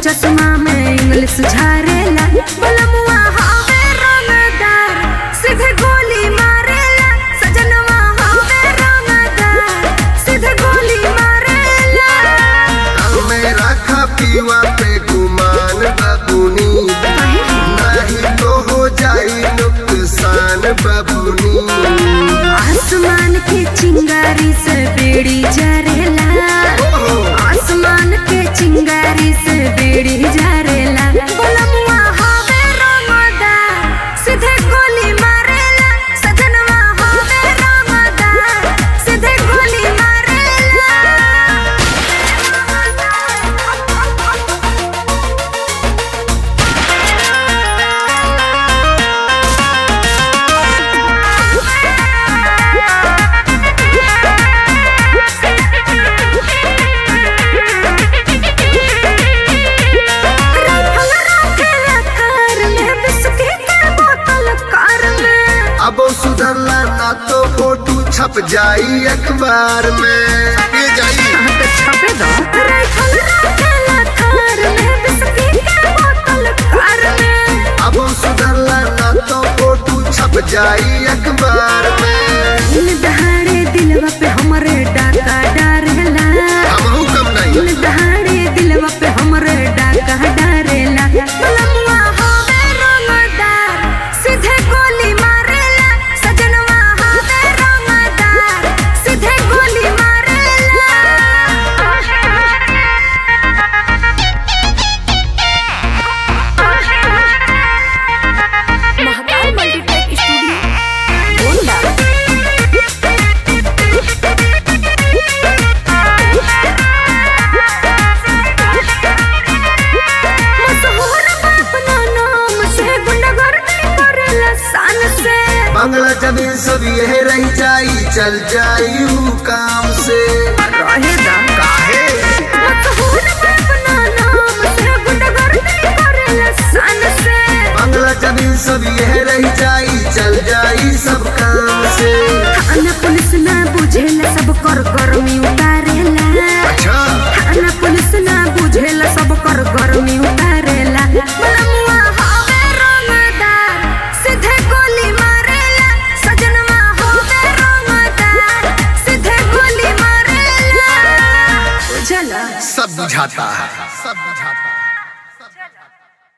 चश्मा में इंग्लिश झारेला बलमुआ हवे रंगदार सीधे गोली मारेला सजनवा हवे रंगदार सीधे गोली मारेला मेरा खा पीवा पे गुमान बबुनी नहीं तो हो जाई नुकसान बबुनी आसमान के चिंगारी से बेड़ी जरेला आसमान के चिंगारी से बेड़ी जरेला बलमुआ हवे रंगदार सीधे गोली मारेला सजनवा हवे रंगदार सीधे गोली मारेला अब सुधरला ना तो फोटो छप जाई अखबार में ये जाई अब सुधरला ना तो फोटो छप जाई अखबार में दहाड़े दिलवा पे हमरे डाका डारेला हमहू कम नहीं दहाड़े दिलवा पे हमरे डाका डारेला बलमुआ हवे रंगदार सीधे गोली मारेला सजनवा हवे रंगदार सीधे गोली मारेला महाकाल मल्टीटेक स्टूडियो गोंडा मशहूर अपना नाम से गुंडागर्दी करेला शान से बंगला जमीन सब यह रह जाई चल जाई ऊ काम से रहेगा काहे मशहूर अपना नाम से गुंडागर्दी करेला शान से बंगला जमीन सब यह रह जाई चल जाई सब काम से थाना पुलिस ना बुझेला सब कर गर्मी उतारेला अच्छा थाना पुलिस ना बुझेला सब कर गर्मी उतारेला बलमुआ हवे रंगदार सीधे गोली मारेला सजनवा हवे रंगदार सीधे गोली मारेला बुझला सब बुझाता है सब बुझाता